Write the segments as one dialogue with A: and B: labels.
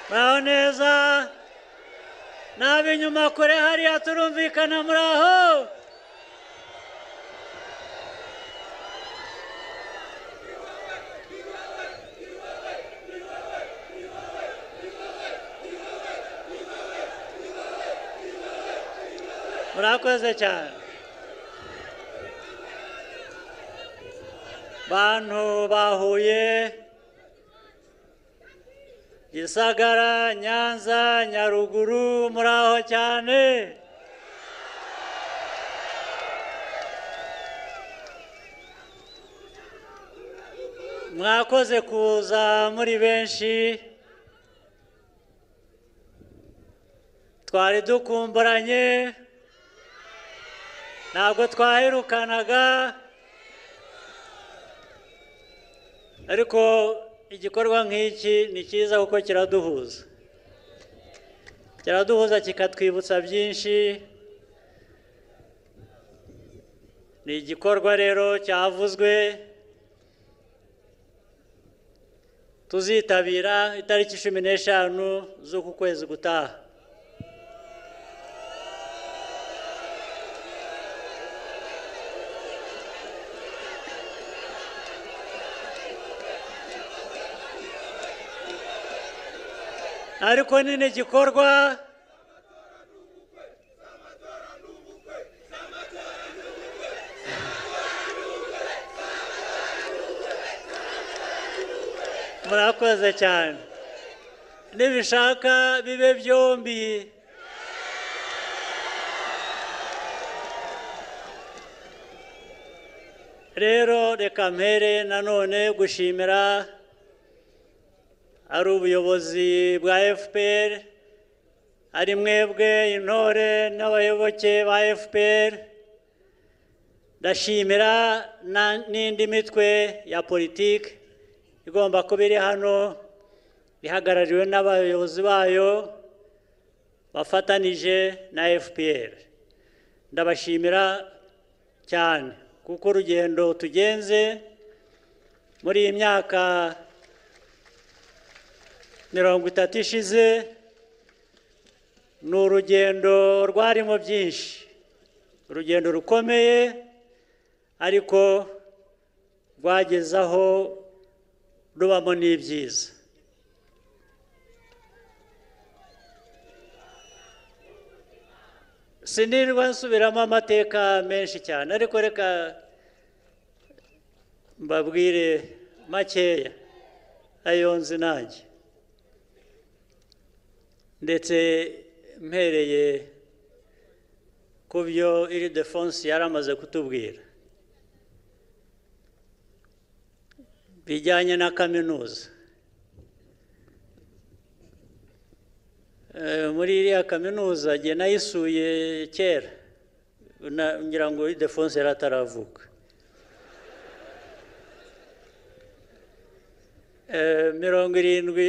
A: muraho neza n'ab'inyuma kure hariya turumvikana muraho murakoze cyane bantu bahuye gisagara nyanza nyaruguru muraho cyane mwakoze kuza muri benshi twari dukumburanye ntabwo twaherukanaga ariko igikorwa nk'iki ni cyiza kuko kiraduhuza kiraduhuza kikatwibutsa byinshi ni igikorwa rero cyavuzwe tuzitabira itariki cumi n'eshanu z'uku kwezi gutaha ariko nyine igikorwa murakoze cyane nibishaka bibe byombi rero reka mpere nanone gushimira ari ubuyobozi bwa fpr ari mwebwe intore n'abayoboke ba fpr ndashimira n'indi mitwe ya politiki igomba kuba iri hano ihagarariwe n'abayobozi bayo bafatanije na fpr ndabashimira cyane kuko urugendo tugenze muri iyi myaka mirongo itatu ishize ni urugendo rwarimo byinshi urugendo rukomeye ariko rwagezaho rubamo n'ibyiza sinirwa nsubiramo amateka menshi cyane ariko reka mbabwire makeya ayo nzi nanjye ndetse mpereye ku byo iri defonse yari amaze kutubwira bijyanye na kaminuza muri iriya kaminuza njye nayisuye kera ngira ngo iri defonse yari ataravuka mirongo irindwi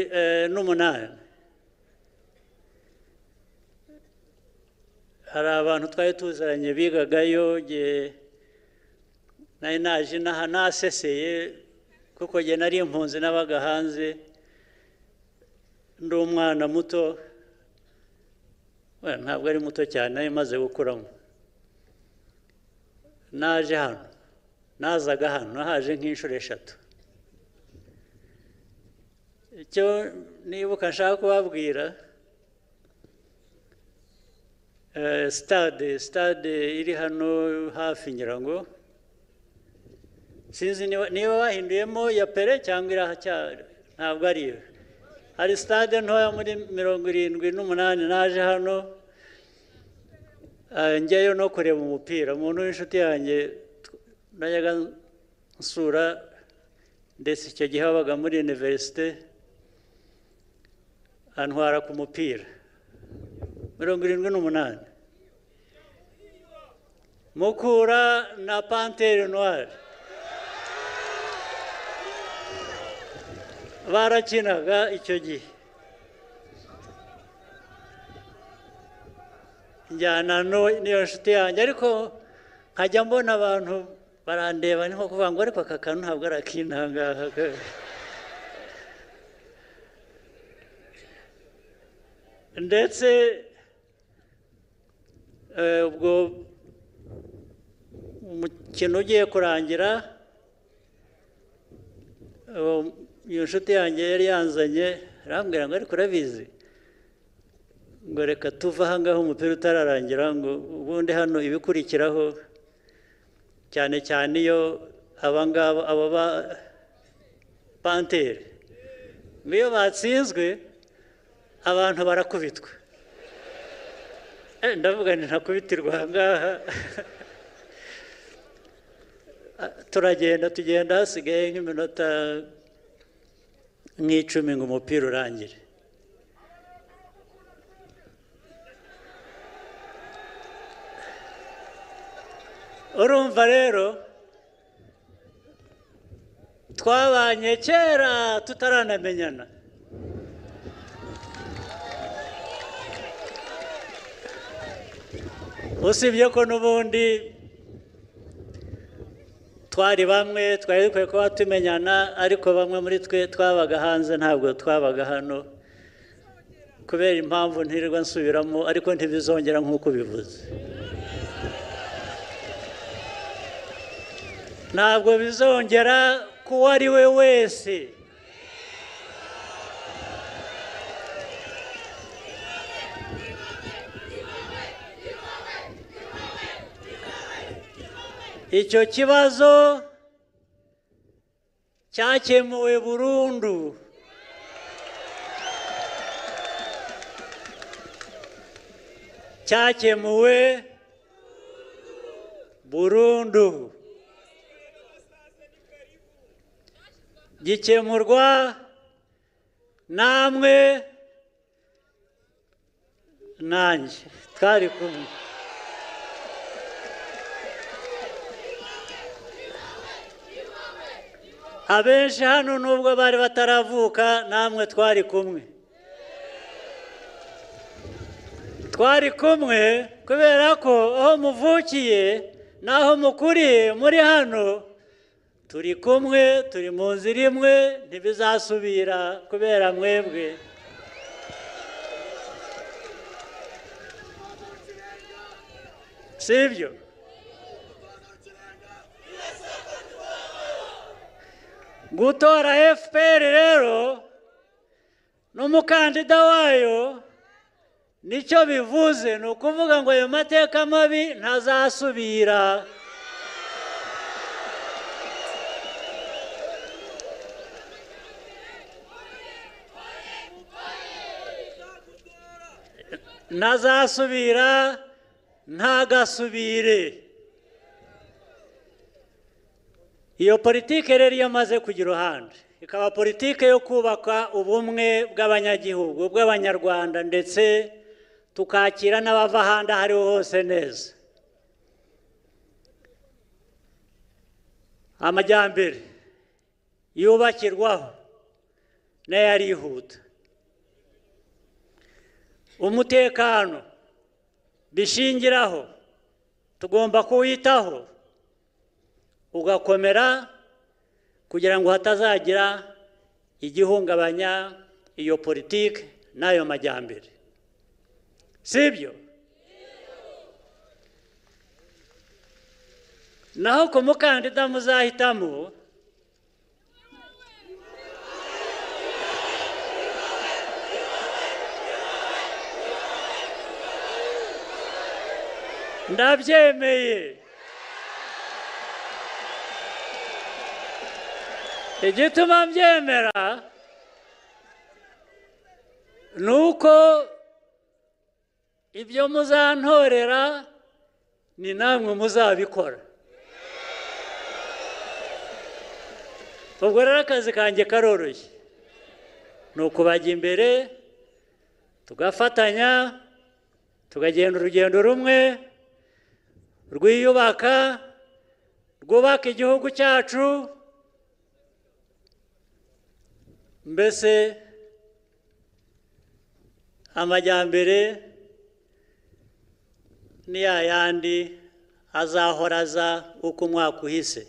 A: n'umunani hari abantu twari tuziranye bigagayo nari naje inaha naseseye kuko njye nari impunzi n'abaga hanze ndi umwana muto ntabwo ari muto cyane nari maze gukuramo naje hano nazaga hano nahaje nk'inshuro eshatu icyo nibuka nshaka kubabwira sitade sitade iri hano hafi ngira ngo sinzi niba bahinduyemo ya pere cyangwa irahacyari ntabwo ari iyo hari sitade ntoya muri mirongo irindwi n'umunani naje hano njyayo no kureba umupira umuntu w'inshuti yanjye najyaga nsura ndetse icyo gihe wabaga muri iniverisite antwara ku mupira mirongo irindwi n'umunani mukura na panteri noire barakinaga icyo gihe njyana n'iyo nshuti yanjye ariko nkajya mbona abantu barandeba ni nko kuvuga ngo ariko aka kantu ntabwo ari akintangaha ndetse eh, ubwo umukino ugiye kurangira eh, iyo nshuti yanjye yari yanzanye arambwira ngo ariko urabizi ngo reka tuve aha ngaha umupira utararangira ngo ubundi hano ibikurikiraho cyane cyane iyo aba ngaba aba ba panteri ngo iyo batsinzwe abantu barakubitwa Eh, ndavuga nti ntakubitirwa aha ngaha Ah, turagenda tugenda hasigaye nk'iminota nk'icumi ngo umupira urangire urumva rero twabanye kera tutaranamenyana usibye ko n'ubundi twari bamwe twari dukwiye kuba tumenyana ariko bamwe muri twe twabaga hanze ntabwo twabaga hano kubera impamvu ntirirwa nsubiramo ariko ntibizongera nk'uko bivuze ntabwo bizongera ku uwo ari we wese icyo kibazo cyakemuwe burundu cyakemuwe burundu gikemurwa namwe nanjye twari kumwe abenshi hano nubwo bari bataravuka namwe twari kumwe twari kumwe kubera ko aho muvukiye n'aho mukuriye muri hano turi kumwe turi mu nzira imwe ntibizasubira kubera mwebwe si ibyo gutora fpr rero n'umukandida wayo nicyo bivuze ni ukuvuga ngo ayo mateka mabi ntazasubira ntazasubira ntagasubire iyo politike rero iyo amaze kujya iruhande ikaba politike yo kubaka ubumwe bw'abanyagihugu bw'abanyarwanda ndetse tukakira n'abava ahandi aho ariho hose neza amajyambere yubakirwaho nayo arihuta umutekano bishingiraho tugomba kuwitaho ugakomera kugira ngo hatazagira igihungabanya iyo politiki n'ayo majyambere si ibyo naho ku mukandida muzahitamo ndabyemeye igituma mbyemera ni uko ibyo muzantorera ni namwe muzabikora ubwo rero akazi kanjye karoroshye ni ukubajya imbere tugafatanya tukagenda urugendo rumwe rwiyubaka rwubaka igihugu cyacu mbese amajyambere ni ya yandi azahora aza uko umwaka uhise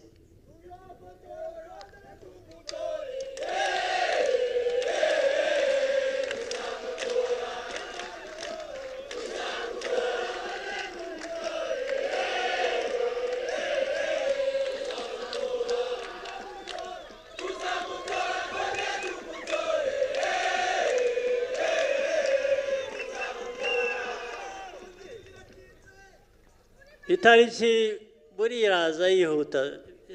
A: itariki buriya iraza yihuta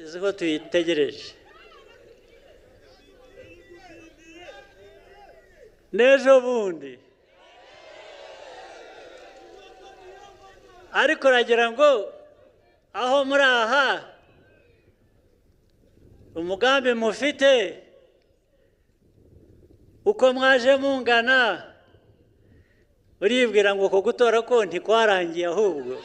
A: izi ko tuyitegereje n'ejo bundi ariko uragira ngo aho muri aha umugambi mufite uko mwaje mungana uribwira ngo uko gutora ko ntikwarangiye ahubwo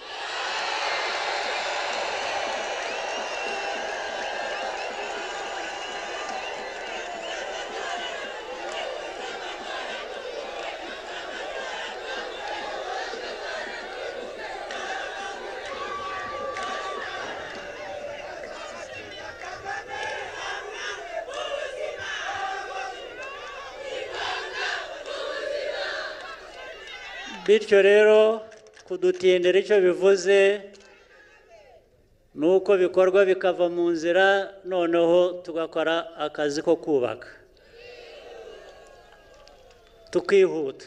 A: bityo rero kudutindira icyo bivuze ni uko bikorwa bikava mu nzira noneho tugakora akazi ko kubaka tukihuta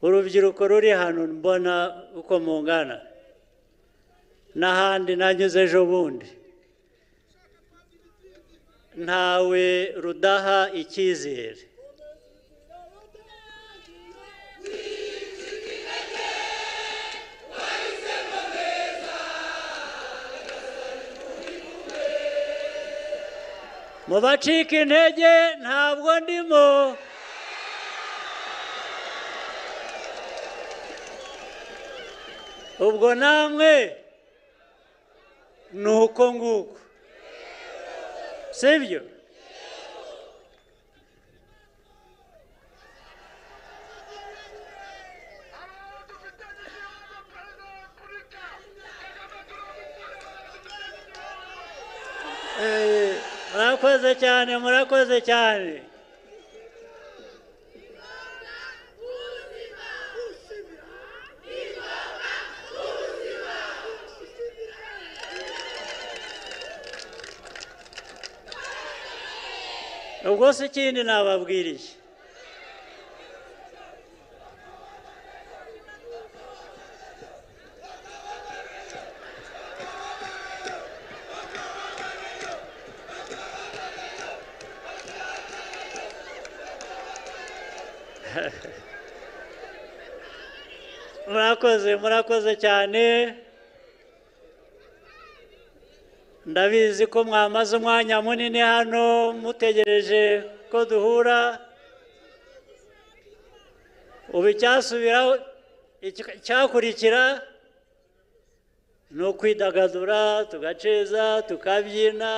A: urubyiruko ruri hano mbona uko mungana n'ahandi nanyuze ejo bundi ntawe rudaha icyizere mu bacika intege ntabwo ndimo ubwo namwe ni uko nguko sibyo murakoze cyane murakoze cyane ubwo se ikindi nababwiriye murakoze murakoze cyane ndabizi ko mwamaze umwanya munini hano mutegereje ko duhura ubu icyasubiraho icyakurikira ni ukwidagadura tugaceza tukabyina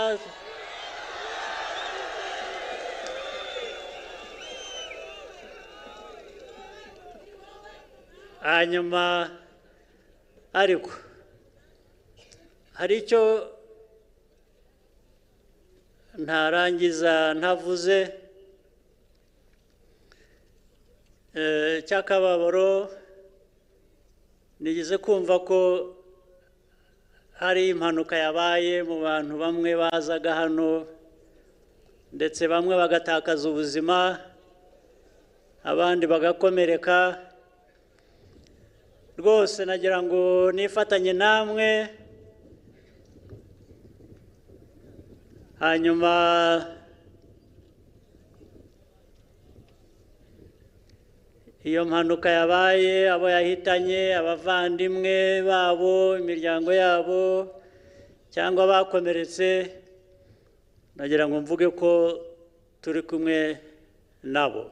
A: hanyuma ariko hari icyo ntarangiza ntavuze cy'akababaro nigeze kumva ko hari impanuka yabaye mu bantu bamwe bazaga hano ndetse bamwe bagatakaza ubuzima abandi bagakomereka rwose nagira ngo nifatanye namwe hanyuma iyo mpanuka yabaye abo yahitanye abavandimwe babo imiryango yabo cyangwa bakomeretse nagira ngo mvuge ko turi kumwe nabo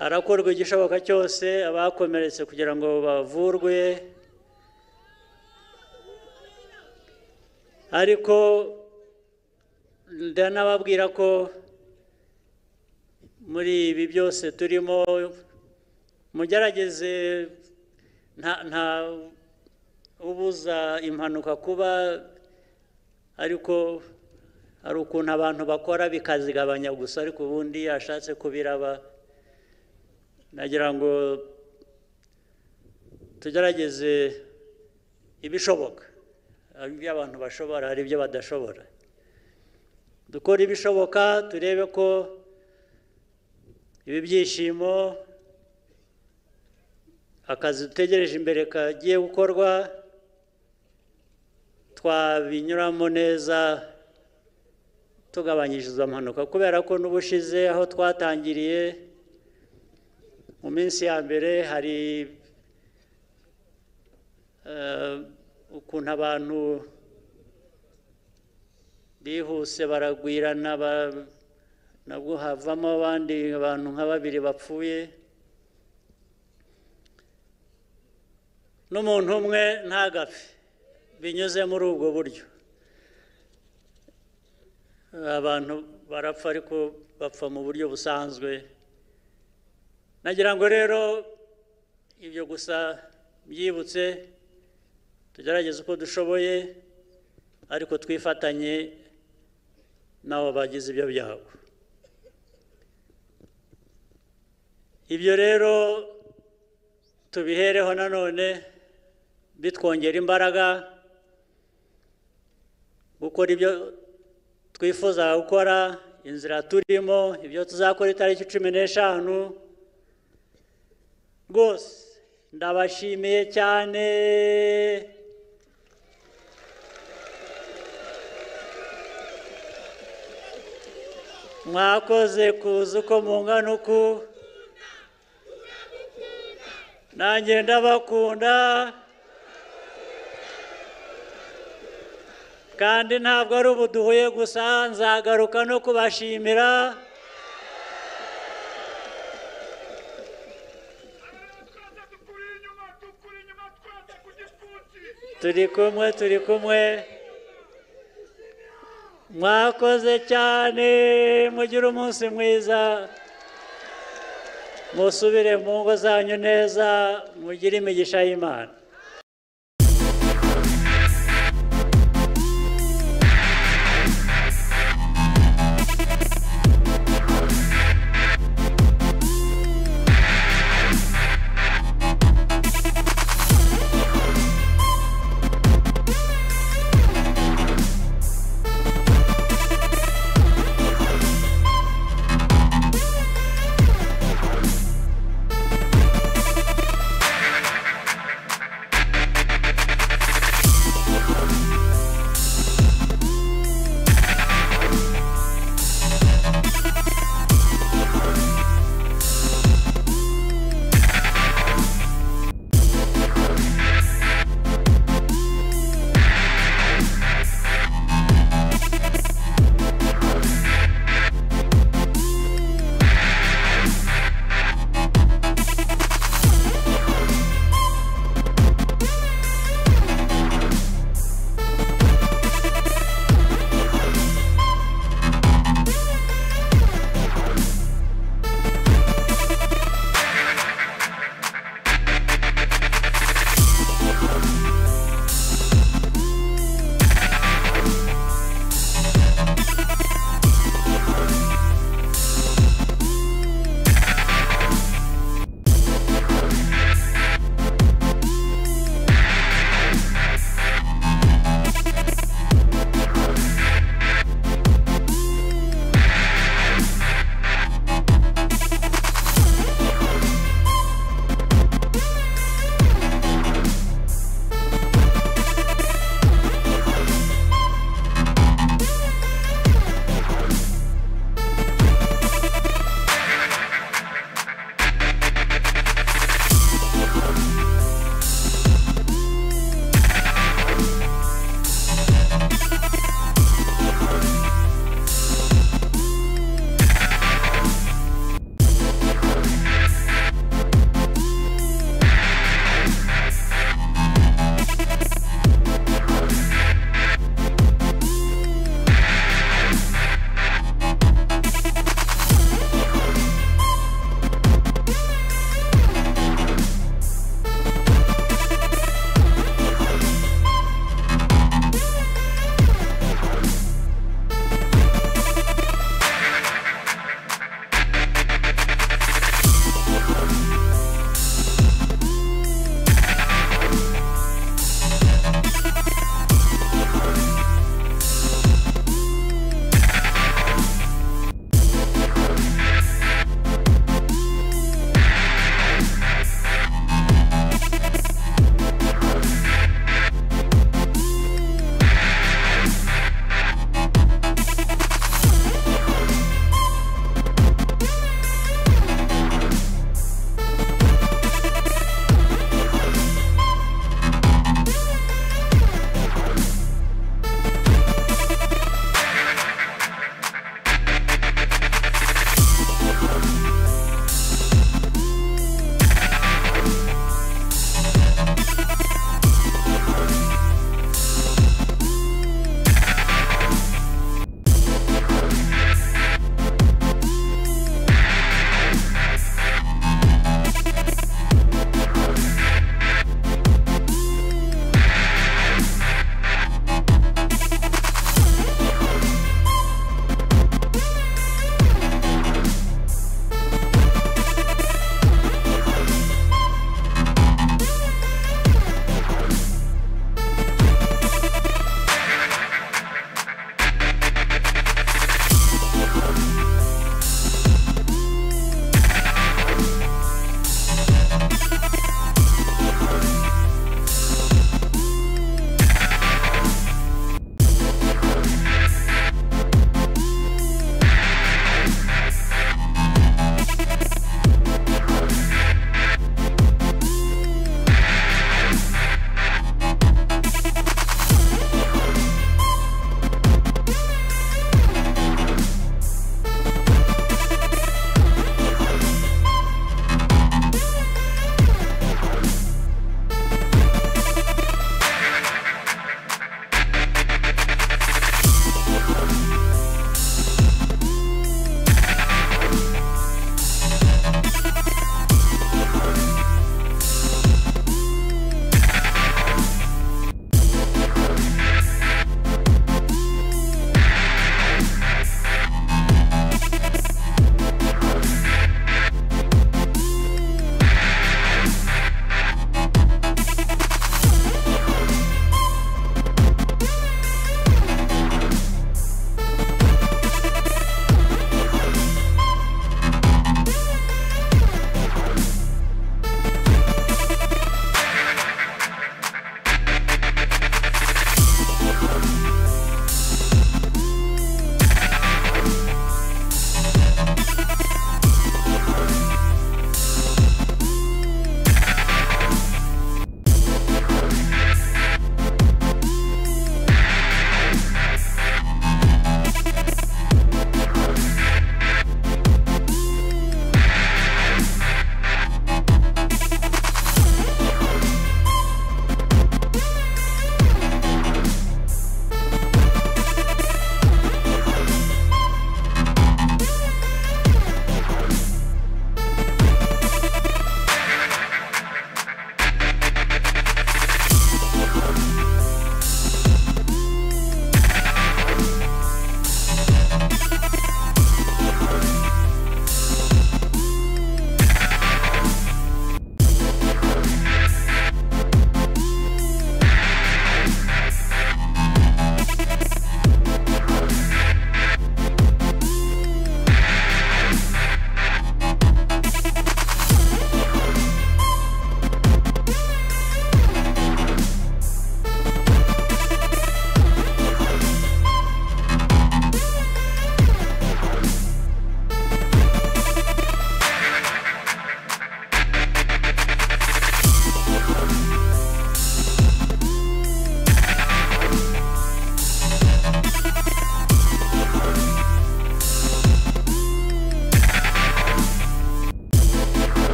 A: harakorwa igishoboka cyose abakomeretse kugira ngo bavurwe ariko ndanababwira ko muri ibi byose turimo mugerageze nta ubuza impanuka kuba ariko hari ukuntu abantu bakora bikazigabanya gusa ariko ubundi yashatse kubiraba nagira ngo tugerageze ibishoboka hari ibyo abantu bashobora hari ibyo badashobora dukora ibishoboka turebe ko ibi byishimo akazi dutegereje imbere kagiye gukorwa twabinyuramo neza tugabanyiriza amanuka kubera ko n'ubushize aho twatangiriye mu minsi ya mbere hari ukuntu abantu bihuse baragwirana nabwo havamo abandi abantu nka babiri bapfuye n'umuntu umwe ntagapfe binyuze muri ubwo buryo abantu barapfa ariko bapfa mu buryo busanzwe nagira ngo rero ibyo gusa byibutse tugerageze uko dushoboye ariko twifatanye n'abo bagize ibyo byago ibyo rero tubihereho nanone bitwongera imbaraga gukora ibyo twifuzaga gukora inzira turimo ibyo tuzakora itariki cumi n'eshanu rwose ndabashimiye cyane mwakoze kuza uko mungana uku nanjye ndabakunda kandi ntabwo ari ubu duhuye gusa nzagaruka no kubashimira turi kumwe turi kumwe mwakoze cyane mugire umunsi mwiza musubire mu ngo zanyu neza mugire imigisha y'imana